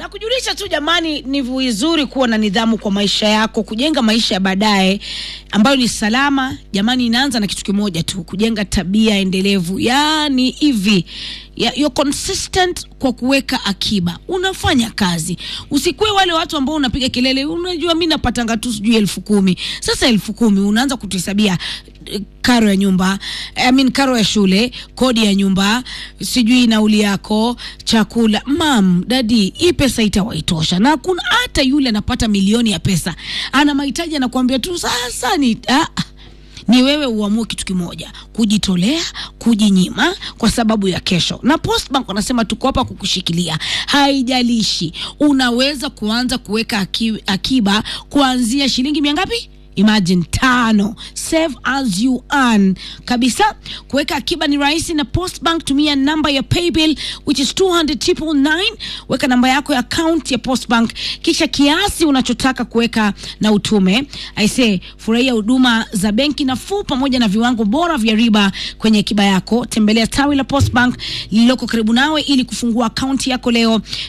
na kujulisha tu jamani, ni vizuri kuwa na nidhamu kwa maisha yako, kujenga maisha ya baadaye ambayo ni salama. Jamani, inaanza na kitu kimoja tu, kujenga tabia endelevu. Yaani hivi ya, you're consistent kwa kuweka akiba, unafanya kazi, usikuwe wale watu ambao unapiga kelele, unajua mi napatanga tu sijui elfu kumi. Sasa elfu kumi unaanza kutuhesabia eh, karo ya nyumba I mean, karo ya shule, kodi ya nyumba, sijui nauli yako, chakula. Mam, dadi, hii pesa itawaitosha, na kuna hata yule anapata milioni ya pesa ana mahitaji, anakuambia tu sasa ni ah, ni wewe uamue kitu kimoja, kujitolea, kujinyima kwa sababu ya kesho. Na Postbank wanasema tuko hapa kukushikilia, haijalishi unaweza kuanza kuweka aki- akiba kuanzia shilingi mia ngapi? Imagine tano. Save as you earn kabisa. Kuweka akiba ni rahisi na Postbank. Tumia namba ya paybill which is 200 Weka namba yako ya account ya Postbank, kisha kiasi unachotaka kuweka na utume. Aise, furahia huduma za benki nafuu pamoja na viwango bora vya riba kwenye akiba yako. Tembelea tawi la Postbank lililoko karibu nawe ili kufungua akaunti yako leo.